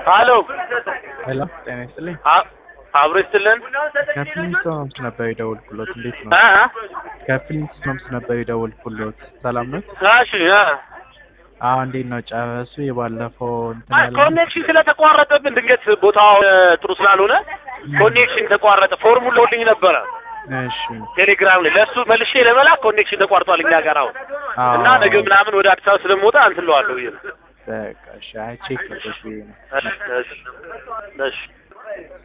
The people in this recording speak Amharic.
ሀሎ ሄሎ ጤና ይስጥልኝ። አ- አብሮ ይስጥልን። ከፍሊንስቶንስ ነበር የደወልኩሎት። እንዴት ነው? አ? ከፍሊንስቶንስ ነበር የደወልኩሎት። ሰላም ነው? እሺ አ። አዎ፣ እንዴት ነው? ጨረሱ? የባለፈው እንትን አይ ያለ ኮኔክሽን ስለተቋረጠብን ድንገት ቦታው እ፣ ጥሩ ስላልሆነ ኮኔክሽን ተቋረጠ። ፎርሙን ልኮልኝ ነበረ እሺ። ቴሌግራም ላይ ለእሱ መልሼ ለመላክ ኮኔክሽን ተቋርጧል እኛ ጋር አሁን አዎ። እና ነገ ምናምን ወደ አዲስ አበባ ስለምወጣ እንትን እለዋለሁ ብዬ ነው። በቃ እሺ። አይ ቼክ ልበሽ ብዬ ነው። እሺ እሺ እሺ